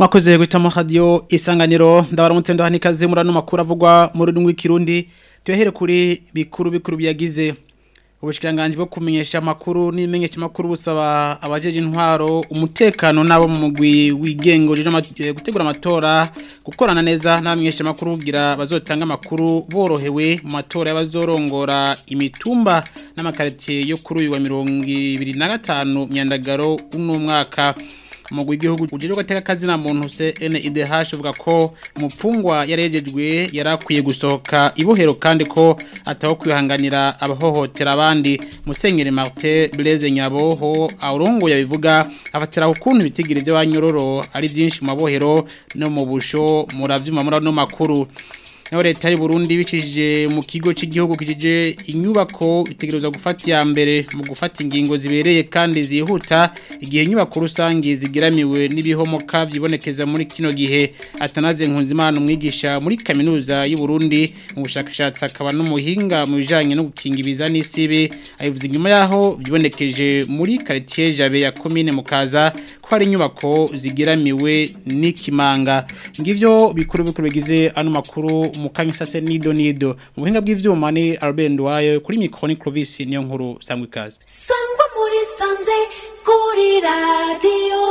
mwakoze guhitamo radio isanganiro ndabaramutse ndahani kaze murano makuru avugwa mu rurimi rw'ikirundi tuyahere kuri bikuru bikuru byagize ubushikiranganje bwo kumenyesha makuru n'imenyesha makuru busaba abajeje intwaro umutekano nabo mu mugwi wigengo rije gutegura amatora gukorana neza n'abamenyesha makuru kugira bazotanga makuru borohewe mu matora y'abazorongora imitumba n'amakaritiye yo kuri uyu wa 2025 myandagaro uno mwaka umugwi w'igihugu ujejwe gateka kazi na muntu CNIDH uvuga ko umupfungwa yarejejwe yarakwiye gusohoka ibohero kandi ko ataho kwihanganira abahohotera abandi Musenyeri Martin Blaise Nyaboho aurongo yabivuga afatira ukuntu bitigire byo banyororo ari byinshi mu mabohero no mu busho muravyuma murano makuru Naho leta y'u Burundi bicishije mu kigo cy'igihugu kijije inyubako itegereza gufata ya mbere mu gufata ingingo zibereye kandi zihuta igihe inyubako rusange zigiramiwe n'ibihomoka byibonekeza muri kino gihe atanaze nkunzimana umwigisha muri kaminuza y'u Burundi mu bushakashatsi akaba n'umuhinga mu bijanye no gukinga ibiza n'isibe ayivuze inyuma yaho byibonekeje muri quartier Jabe ya commune Mukaza ko hari inyubako zigiramiwe n'ikimanga ngivyo bikuru bikuru bigize ano makuru mukanyisase nido nido mu buhinga bw'ivyuma ni Albert Ndwaye kuri micro Clovis niyo nkuru sangwe kazi sangwa muri sanze kuri radio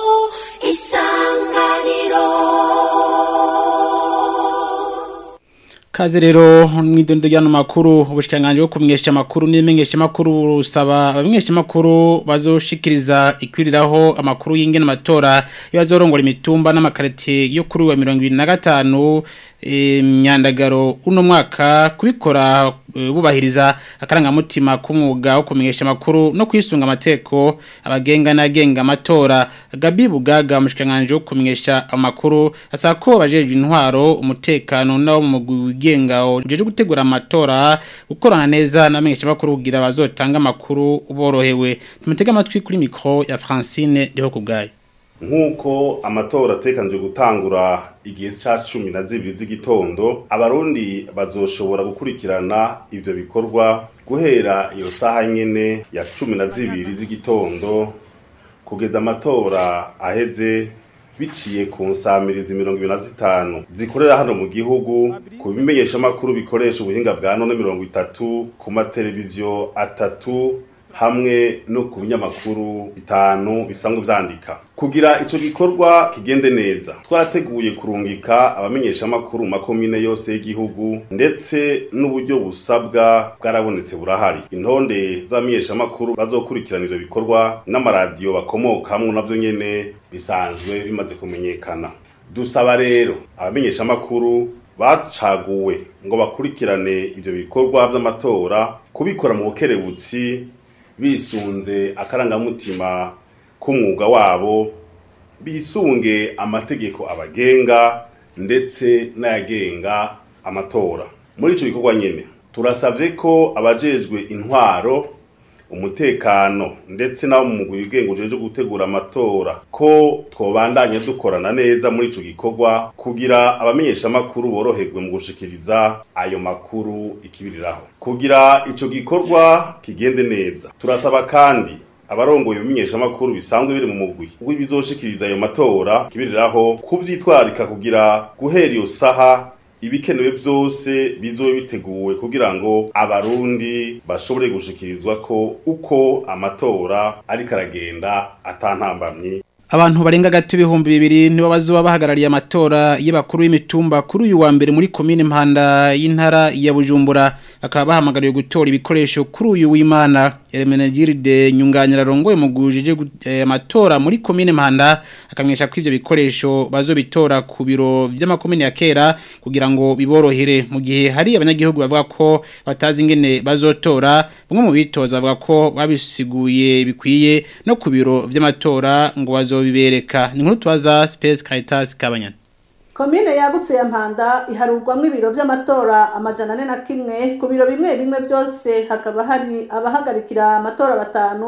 isanganiro Kaze rero mwidondo y'ano makuru ubushikanganje bwo kumenyesha makuru n'imenyesha makuru rusaba abamenyesha makuru bazoshikiriza ikwiriraho amakuru y'ingene amatora y'abazorongora imitumba n'amakarite yo kuri wa 2025 myandagaro uno mwaka kubikora bubahiriza akarangamutima k'umwuga wo kumenyesha amakuru no kwisunga amateko abagenga n'agenga amatora Gabi Bugaga umushikanganje wo kumenyesha amakuru asaba ko bajeje intwaro umutekano nawo mu mugwi wigenga ujeje gutegura amatora gukorana neza n'amenyesha amakuru kugira bazotanga amakuru uborohewe tumutega amatwi kuri micro ya Francine deho kubgaye nk'uko amatora atekanije gutangura igihe cya cumi na zibiri z'igitondo abarundi bazoshobora gukurikirana ibyo bikorwa guhera iyo saha nyine ya cumi na zibiri z'igitondo kugeza amatora aheze biciye ku nsamirizi mirongo ibiri na zitanu zikorera hano mu gihugu ku bimenyeshamakuru bikoresha ubuhinga bwa none mirongo itatu ku mateleviziyo atatu hamwe no ku binyamakuru bitanu bisanzwe vyandika kugira ico gikorwa kigende neza twarateguye kurungika abamenyeshamakuru mu makomine yose y'igihugu ndetse n'uburyo busabwa bwarabonetse burahari intonde z'abamenyeshamakuru bazokurikirana ivyo bikorwa n'amaradiyo bakomokamwo navyo nyene bisanzwe bimaze kumenyekana dusaba rero abamenyeshamakuru bacaguwe ngo bakurikirane ivyo bikorwa vy'amatora kubikora mu bukerebutsi bisunze akarangamutima k'umwuga wabo bisunge amategeko abagenga ndetse n'ayagenga amatora muri ico gikorwa nyene turasavye ko abajejwe intwaro umutekano ndetse nabo mu mugwi wigenga ujejwe gutegura amatora ko twobandanya dukorana neza muri ico gikorwa kugira abamenyesha makuru boroherwe mu gushikiriza ayo makuru ikibiriraho kugira ico gikorwa kigende neza turasaba kandi abarongoye ibimenyesha makuru bisanzwe biri mu mugwi w'ibizoshikiriza ayo matora kibiriraho kuvyitwarika kugira guhera iyo saha ibikenewe byose bizobe biteguwe kugira ngo abarundi bashobore gushikirizwa ko uko amatora ariko aragenda atantambamye Abantu barenga gati ibihumbi bibiri nibo bazoba bahagarariye amatora y'abakuru y'imitumba kuri uyu wa mbere muri komine Mpanda y'intara ya Bujumbura akaba bahamagariye gutora ibikoresho kuri uyu w'Imana Hermenegilde Nyunganira rongoye mu gujije amatora muri komine Mpanda akamwesha ko ivyo bikoresho bazobitora ku biro by'amakomine ya kera kugira ngo biborohere mu gihe hari abanyagihugu bavuga ko batazi ingene bazotora bamwe mu bitoza bavuga ko babisiguye bikwiye no ku biro by'amatora ngo bazo bibereka ni nkuru tubaza Space Caritas Kabanyana Komine yagutse ya Mpanda iharurwamwe ibiro vy'amatora amajana ane na kimwe ku biro bimwe bimwe byose hakaba hari abahagarikira amatora batanu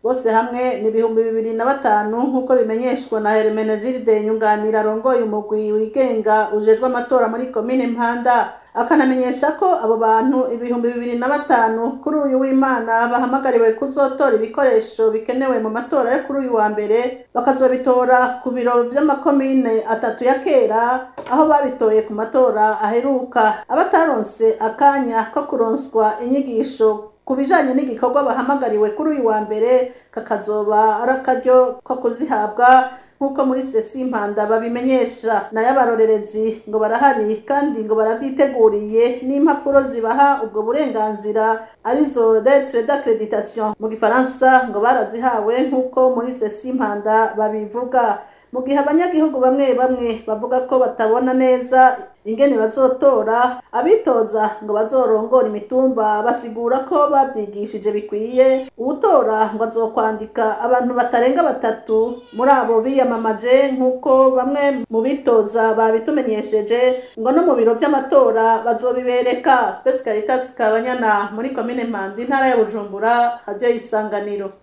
bose hamwe ni ibihumbi bibiri na batanu nk'uko bimenyeshwa na Hermenegilde Nyunganira arongoye umugwi wigenga ujejwe amatora muri komine Mpanda akanamenyesha ko abo bantu ibihumbi bibiri na batanu kuri uyu w'Imana bahamagariwe kuzotora ibikoresho bikenewe mu matora yo kuri uyu wa mbere bakazobitora ku biro vy'amakomine atatu ya kera aho babitoye ku matora aheruka abataronse akanya ko kuronswa inyigisho ku bijanye n'igikorwa bahamagariwe kuri uyu wa mbere kakazoba ari akaryo ko kuzihabwa nk'uko muri sesi impanda babimenyesha nayo abarorerezi ngo barahari kandi ngo baravyiteguriye n'impapuro zibaha ubwo burenganzira arizo lettre d'accreditation mu gifaransa ngo barazihawe nk'uko muri sesi impanda babivuga mu gihe abanyagihugu bamwe bamwe bavuga ko batabona neza ingene bazotora abitoza ngo bazorongora imitumba basigura ko bavyigishije bikwiye uwutora ngo azokwandika abantu batarenga batatu muri abo biyamamaje nk'uko bamwe mu bitoza babitumenyesheje ngo no mu biro vy'amatora bazobibereka Space Caritas Kabanyana muri komine Mpanda intara ya Bujumbura radio y'isanganiro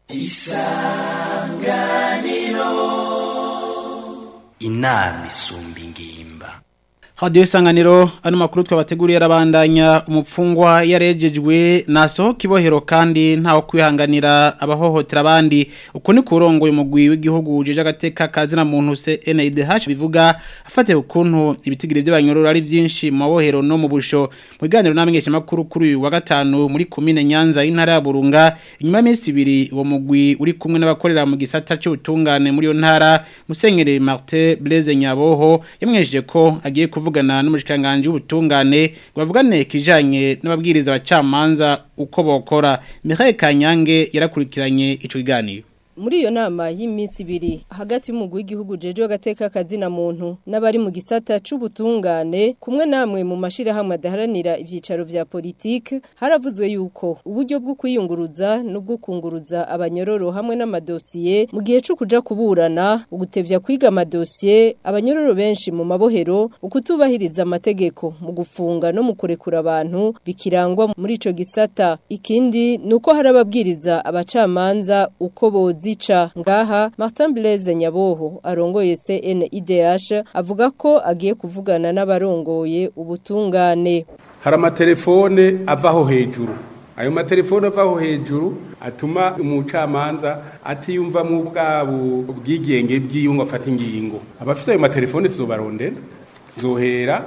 inama isumba ingimba Radio isanganiro ano makuru twabateguriye arabandanya umupfungwa yarejejwe nasoho kibohero kandi ntawo kwihanganira abahohotera abandi uko ni kurongo umugwi w'igihugu uje agateka kazina muntu se NIDH bivuga afate ukuntu ibitigire by'abanyororo ari byinshi mu mabohero no mu busho mu biganiro namenyesha makuru kuri uyu wa gatanu muri komine Nyanza y'intara ya Burunga inyuma y'imisi ibiri uwo mugwi uri kumwe n'abakorera mu gisata cy'ubutungane muri yo ntara Musenyere Martin Blaise Nyaboho yamwejeje ko agiye kuvugana n'umushikanganje w'ubutungane bavugane kijanye n'ababwiriza abacamanza uko bokora Michael Kanyange yarakurikiranye ico kiganiro muri iyo nama y'iminsi ibiri hagati y'umugwi w'igihugu jeje w'agateka kazina muntu n'abari mu gisata c'ubutungane kumwe namwe mu mashirahamwe adaharanira ivyicaro vya politike haravuzwe yuko uburyo bwo kwiyunguruza no bwo kunguruza abanyororo hamwe n'amadosiye mu gihe co kuja kuburana ugutevya kwiga amadosiye abanyororo benshi mu mabohero ukutubahiriza amategeko mu gufunga no mu kurekura abantu bikirangwa muri ico gisata ikindi nuko hari ababwiriza abacamanza uko bozi zica ngaha Martin Blaise Nyaboho arongoye CNIDH avuga ko agiye kuvugana n'abarongoye ubutungane hari amatelefone avaho hejuru ayo matelefone avaho hejuru atuma umucamanza atiyumva mu bwabo bwigenge bw'iyungu afata ingingo abafite ayo matelefone tuzobarondera tuzohera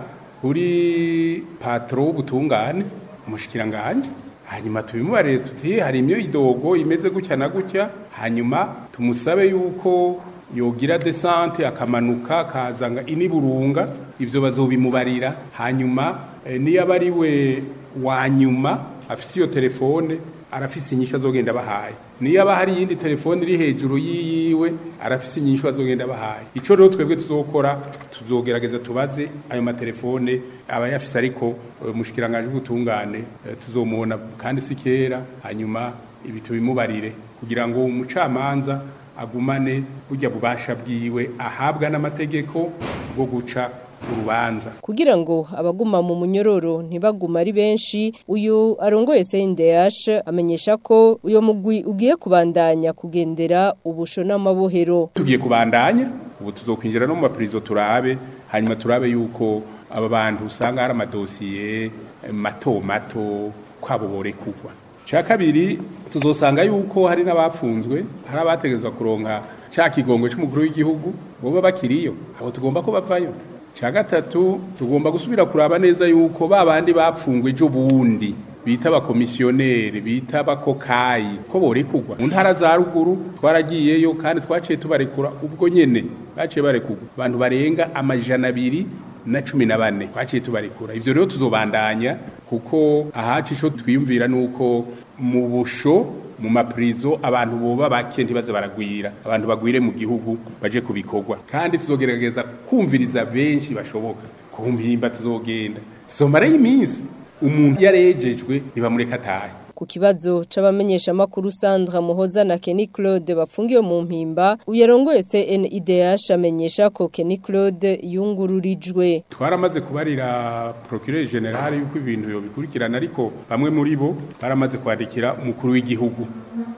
kuri patro w'ubutungane umushikiranganje hanyuma tubimubarire tuti hari imyo idogo imeze gutya na gutya hanyuma tumusabe yuko yogira desante akamanuka kazanga iniburunga ivyo bazobimubarira hanyuma e, niyo aba ari we wa nyuma afise iyo telefone arafise inyishu azogenda bahaye niyo aba hari iyindi telefone iri hejuru yiyiwe arafise inyishu azogenda bahaye ico rero twebwe tuzokora tuzogerageza tubaze ayo matelefone aba yafise ariko umushikiranganje w'ubutungane tuzomubona kandi si kera hanyuma ibi tubimubarire kugira ngo umucamanza agumane burya bubasha bwiwe ahabwa n'amategeko bwo guca urubanza kugira ngo abaguma mu munyororo ntibaguma ari benshi uyu arongoye CNDH amenyesha ko uyo mugwi ugiye kubandanya kugendera ubusho n'amabohero tugiye kubandanya ubu tuzokwinjira no mu maprizo turabe hanyuma turabe yuko aba bantu usanga hari amadosiye mato mato kwabo borekugwa cya kabiri tuzosanga yuko hari n'abapfunzwe hari abategezwa kuronka cya kigongo cy'umukuru w'igihugu boba bakiriyo abo tugomba ko bavayo cya gatatu tugomba gusubira kuraba neza yuko ba bandi bapfungwe ejo bundi bita abakomisiyoneri bita abakokayi ko borekugwa mu ntara za ruguru twaragiyeyo kandi twaciye tubarekura ubwo nyene baciye barekugwa abantu barenga amajana abiri na cumi na bane twaciye tubarekura ivyo rero tuzobandanya kuko ahacu ico twiyumvira nuko mu busho mu maprizo abantu boba bake ntibaze baragwira abantu bagwire mu gihugu baje kubikorwa kandi tuzogerageza kumviriza benshi bashoboka ku mpimba tuzogenda tuzomarayo iminsi umuntu yarejejwe ntibamureka atahe ku kibazo c'abamenyesha makuru Sandra Muhoza na Kenny Claude bapfungiwe mu mpimba uyarongoye CNIDH amenyesha ko Kenny Claude yungururijwe twaramaze kubarira procureur general yuko ibintu yo bikurikirana ariko bamwe muri bo baramaze kwandikira umukuru w'igihugu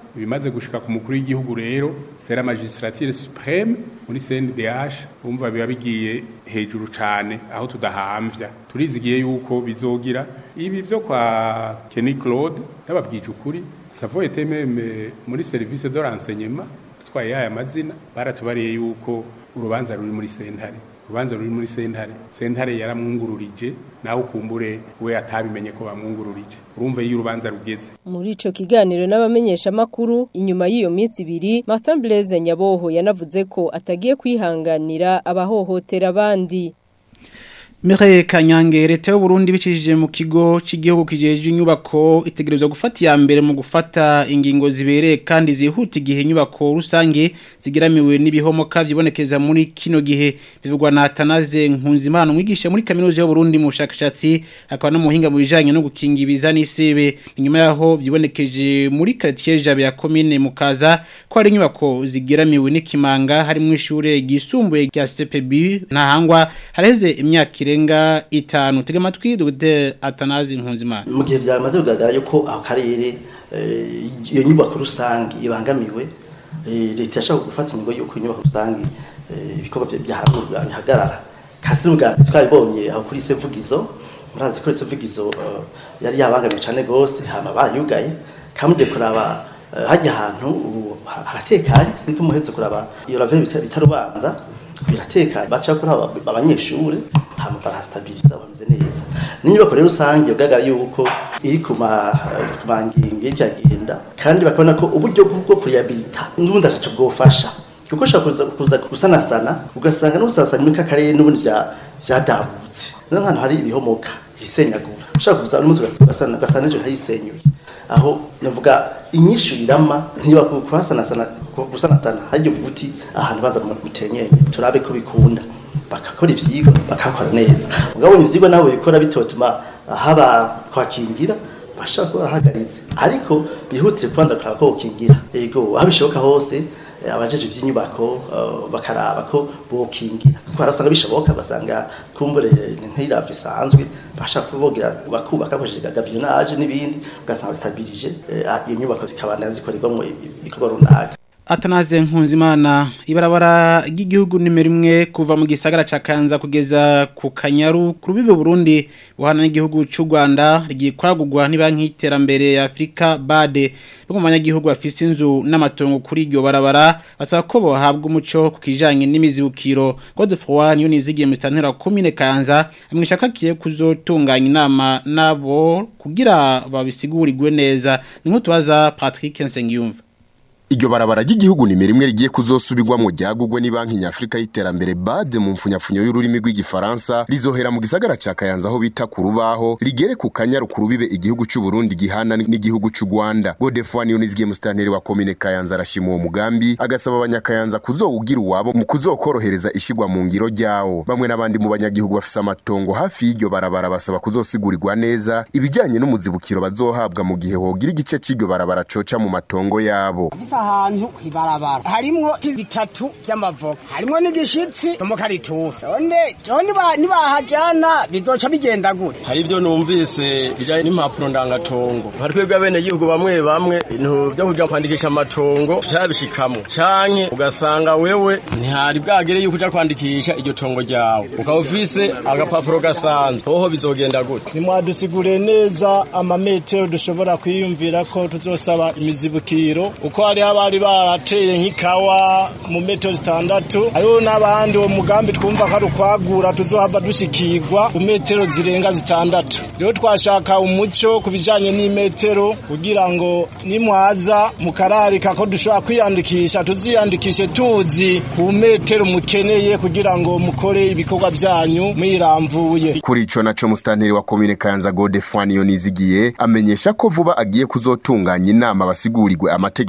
ibimaze gushika ku mukuru w'igihugu rero sera magistrature supreme muri CNDH umva biba bigiye hejuru cane aho tudahamvya turizigiye yuko bizogira ibi byo kwa Kenny Claude yababwije ukuri savo était même muri service de renseignement twaye aya mazina baratubariye yuko urubanza ruri muri sentare urubanza ruri muri sentare sentare yaramwungururije nawe ukumbure we atabimenye ko bamwungururije urumva iyo urubanza rugeze muri ico kiganiro n'abamenyesha makuru inyuma y'iyo minsi ibiri Martin Blaise Nyaboho yanavuze ko atagiye kwihanganira abahohotera abandi Mire Kanyange leta y'u Burundi bicishije mu kigo cy'igihugu kijeje inyubako itegerezwa gufata ya mbere mu gufata ingingo zibereye kandi zihuta igihe inyubako rusange zigiramiwe n'ibihomoka byibonekeza muri kino gihe bivugwa na Atanaze Nkunzimana umwigisha muri kaminuza y'u Burundi mu bushakashatsi akaba no muhinga mu bijanye no gukinga ibiza n'isebe inyuma yaho byibonekeje muri quartier Jabe ya commune Mukaza ko ari inyubako zigiramiwe n'ikimanga harimo ishure gisumbuye rya CPB ntahangwa hareze imyaka irenga itanu tega amatwi dogite atanazi nkunzimana mu gihe byamaze kugaragara yuko ako karere iyo nyubako rusange ibangamiwe leta yashaka gufata ingingo y'uko inyubako rusange ibikorwa byaharurwa bihagarara kasi bwa twabibonye aho kuri sevugizo murazi kuri sevugizo yari yabangamiwe cyane rwose hama barayugaye kamugiye kuraba hajya ahantu haratekanye sinko muhetse kuraba iyo rave bitarubanza biratekanye baca kuri abanyeshuri hama barastabiliza bameze neza n'inyubako rero rusange ugaragara yuko iri ku mangingo y'ikagenda kandi bakabona ko uburyo bwo kurehabilita n'ubundi ataco bwofasha kuko ushobora kuza gusanasana ugasanga n'ubusasani muri kakarere n'ubundi vyadabutse niyo hantu hari ibihomoka hisenyagura ushobora kuza n'umunsi ugasana ugasana ejo harisenyuye aho navuga inyishu irama ntiba kuhasanasana gusanasana hari uvuga uti ahantu baza mu gutenyenye turabe ko bikunda bakakora ivyigwa bakakora neza ugabonye ivyigwa nabo bikora bitotuma haba kwakingira bashaka kuba bahagaritse ariko bihutire kubanza kuraba ko bokingira ego aho bishoboka hose abajeje ivy'inyubako bakaraba ko bokingira kuko harasanga bishoboka basanga kumbure nk'irava isanzwe bashaka kubogira bakubaka bakoresheje gagabionage n'ibindi ugasanga stabilije iyo nyubako zikabana zikorerwamo ibikorwa runaka Atanaze Nkunzimana ibarabara ry'igihugu nimero imwe kuva mu gisagara ca Kanza kugeza ku Kanyaru ku rubibe Burundi buhana n'igihugu c'u Rwanda rigiye kwagurwa ni banki y'iterambere ya Afrika BAD bamwe mu banyagihugu bafise inzu n'amatongo kuri iryo barabara basaba ko bohabwa umuco ku kijanye n'imizibukiro Godefroid niyo nizigiye mu stantera commune Kanza amwishakakiye kuzotunganya inama nabo kugira babisigurirwe neza ni nko tubaza Patrick Nsengiyumva Iryo barabara ry'igihugu ni rimwe rigiye kuzosubirwa mu ryagugwe ni banki nyafrika y'iterambere BAD mu mfunyafunyo y'ururimi rw'igifaransa rizohera mu gisagara ca Kayanza aho bita ku rubaho rigere ku kanyaru ku rubibe igihugu c'u Burundi gihana n'igihugu c'u Rwanda Godefroid Niyonizgiye mustanteri wa commune Kayanza arashima uwo mugambi agasaba abanyakayanza kuzowugira uwabo mu kuzokorohereza ishigwa mu ngiro ryawo bamwe n'abandi mu banyagihugu bafise amatongo hafi y'iryo barabara basaba kuzosigurirwa neza ibijanye n'umuzibukiro bazohabwa mu gihe hogira igice c'iryo barabara coca mu matongo yabo ahantu kwibarabara harimwo bitatu vy'amavoka harimwo n'igishitsi n'umukaritusi none nibahajana bizoca bigenda gute hari ivyo numvise bijanye n'impapuro ndangatongo hari twebwe abenegihugu bamwe bamwe ibintu vyo kuja kwandikisha amatongo tutabishikamwo canke ugasanga wewe ntihari bwagere yuko uja kwandikisha iryo tongo ryawe ukaba ufise agapapuro gasanzwe hoho bizogenda gute nimwadusigure neza amametero dushobora kwiyumvira ko tuzosaba imizibukiro uko hari abari barateye nk'ikawa mu metero zitandatu hariho n'abandi uwo mugambi twumva ko ari ukwagura tuzohava dushikirwa ku metero zirenga zitandatu rero twashaka umuco ku bijanye n'imetero kugira ngo nimwaza mukararika ko dushobora kwiyandikisha tuziyandikishe tuzi ku metero mukeneye kugira ngo mukore ibikorwa vyanyu mwiramvuye kuri ico naco mustanteri wa commune Kayanza Godefroid Niyonizigiye amenyesha ko vuba agiye kuzotunganya inama basigurirwe amategeko agenga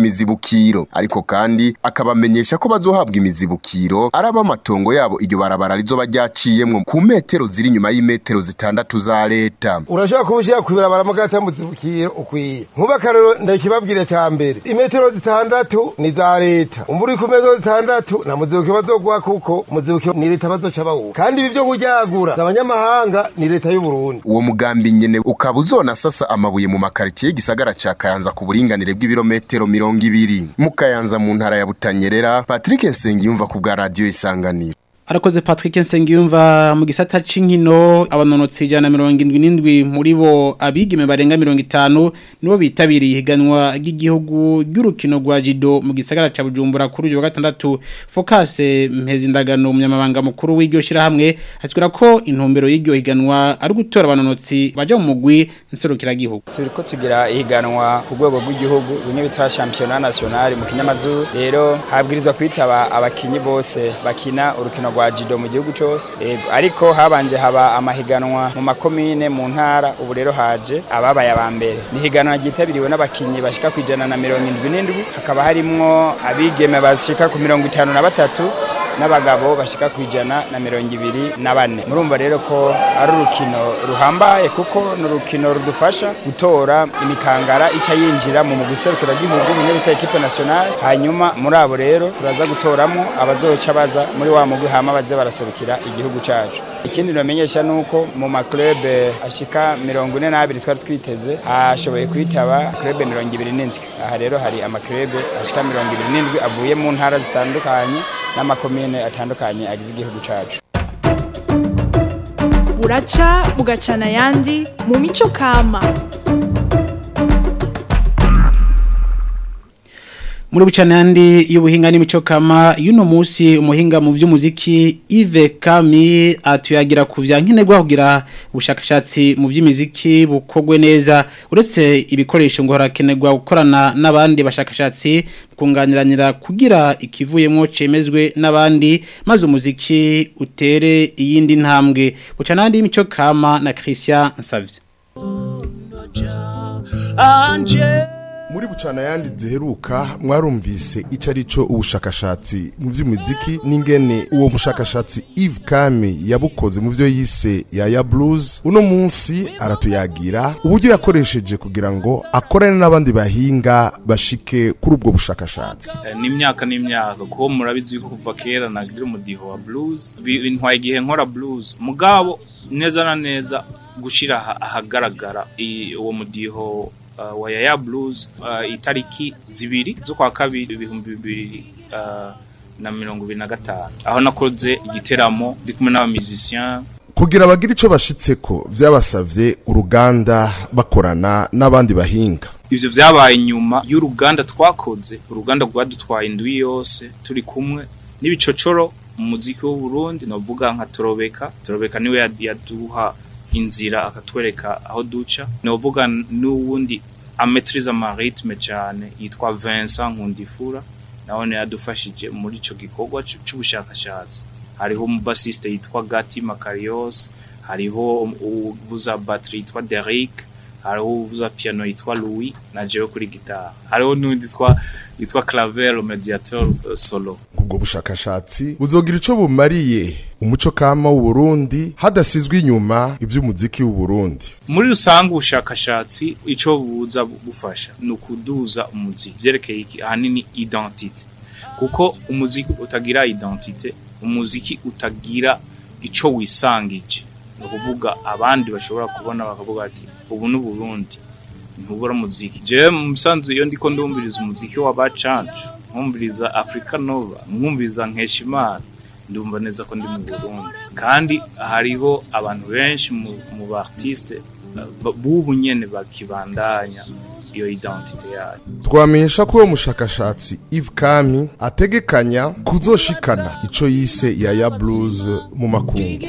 imizibukiro ariko kandi akabamenyesha ko bazohabwa imizibukiro araba amatongo yabo iryo barabara rizoba ryaciyemwo ku metero ziri inyuma y'imetero zitandatu za leta urashobora kuba ushyira ku birabara mu gata muzibukiro ukwiye nkuba akarero ndakibabwira cya mbere imetero zitandatu ni za leta umburi ku metero zitandatu na muzibukiro bazoguha kuko muzibukiro ni leta bazoca bawuha kandi ibi byo kuryagura abanyamahanga ni leta y'u Burundi uwo mugambi nyene ukaba uzonasasa amabuye mu makaritiye y'igisagara ca Kayanza ku buringanire bw'ibirometero mirongo ibiri mu Kayanza mu ntara ya Butanyerera Patrick Nsengiyumva ku bwa radio Isanganiro Arakoze Patrick Nsengiyumva mu gisata c'inkino abanonotsi jana 77 muri bo abigeme barenga 50 nibo bitabiriye higanwa ry'igihugu ry'urukino rwa Jido mu gisagara ca Bujumbura kuri uyu wa gatandatu Focus Mpezindagano umunyamabanga mukuru w'iryo shira hamwe asikura ko intumbero y'iryo higanwa ari gutora abanonotsi baje mu mugwi nserukira gihugu turiko tugira ihiganwa ku rwego rw'igihugu bimwe bita championnat national mu kinyamazuru rero habwirizwa kwitaba abakinyi bose bakina urukino rwa jido mu gihugu cyose ariko habanje haba amahiganwa mu makomine mu ntara ubu rero haje ababaye aba mbere ni higanwa ryitabiriwe n'abakinnyi bashika ku ijana na mirongo indwi n'indwi hakaba harimwo abigeme bashika ku mirongo itanu na batatu n'abagabo bashika ku ijana na mirongo ibiri na bane murumva rero ko ari urukino ruhambaye kuko ni urukino rudufasha gutora imikangara ica yinjira mu guserukira gihugu mu bita equipe nationale hanyuma muri abo rero turaza gutoramo abazoca baza muri wa mugwi hama baze baraserukira igihugu cacu ikindi namenyesha nuko mu maklube ashika mirongo ine n'abiri twari twiteze hashoboye kwitaba klube mirongo ibiri n'indwi aha rero hari amaklube ashika mirongo ibiri n'indwi avuye mu ntara zitandukanye n'amakomine atandukanye agize igihugu cacu buraca bugacana ayandi mu mico kama muri bucana yandi y'ubuhinga n'imico kama y'uno munsi umuhinga mu by'umuziki Yves Kami atuyagira ku vya nkenerwa kugira ubushakashatsi mu by'imiziki bukogwe neza uretse ibikoresho ngo harakenerwa gukorana n'abandi bashakashatsi kunganiranira kugira ikivuyemo cemezwe n'abandi maze umuziki utere iyindi ntambwe bucana yandi y'imico kama na Christian Nsavye muri bucana yandi ziheruka mwarumvise icyo ari cyo ubushakashatsi mu by'umuziki n'ingene uwo mushakashatsi Yves Kame yabukoze mu byo yise Yaya Blues uno munsi aratuyagira uburyo yakoresheje kugira ngo akorane n'abandi bahinga bashike kuri ubwo bushakashatsi n'imyaka n'imyaka kuko murabizi ko kuva kera nagira umudiho wa blues bintwaye igihe nkora blues mugabo neza na neza gushira ahagaragara uwo mudiho uh, wa Yaya Blues uh, itariki zibiri zo kwa kabiri ibihumbi bibiri uh, na mirongo ibiri na gatanu aho nakoze igiteramo ndi kumwe n'abamizisien kugira abagira icyo bashitseko byabasavye uruganda bakorana n'abandi bahinga ivyo vyabaye nyuma y'uruganda twakoze uruganda rwadutwaye indwi yose turi kumwe n'ibicocoro mu muziki w'u Burundi novuga nka Torobeka Torobeka niwe yaduha inzira akatwereka aho duca novuga n'uwundi ametriza amaritme cyane yitwa Vincent Nkundifura naone yadufashije muri ico gikorwa c'ubushakashatsi hariho umubasiste yitwa Gati Makarios hariho uvuza battery yitwa Derek hariho uvuza piano yitwa Louis na jewe kuri gitara hariho n'undi yitwa yitwa Claver mediator uh, solo ubwo bushakashatsi buzogira ico bumariye umuco kama w'u Burundi hadasizwe inyuma ivy'umuziki w'u Burundi muri rusange ubushakashatsi ico buza bufasha ni ukuduza umuziki vyerekeye iki ahanini identite kuko umuziki utagira identite umuziki utagira ico wisangije ni ukuvuga abandi bashobora kubona bakavuga ati ubu ni Burundi ntubura muziki jewe mu musanzu iyo ndiko ndumviriza umuziki w'abacanje nkumviriza Africa Nova nkumviriza Nkeshimana ndumva neza ko ndi mu Burundi kandi hariho abantu benshi mu ba artiste bubu nyene bakibandanya iyo identite yayo twamenyesha ko uwo mushakashatsi Yves Kami ategekanya kuzoshikana ico yise Yaya Blues mu makungu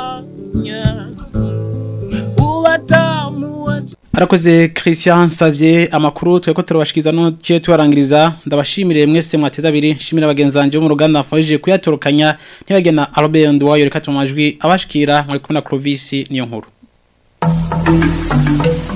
Arakoze Christian Savye amakuru tweko turabashikiza no cye tuarangiriza ndabashimire mwese mwateza abiri shimira bagenzanje bo mu ruganda afajije kuyatorokanya ntibagena Albert Ndwayo reka tumajwi abashikira muri kumwe na Clovis niyo nkuru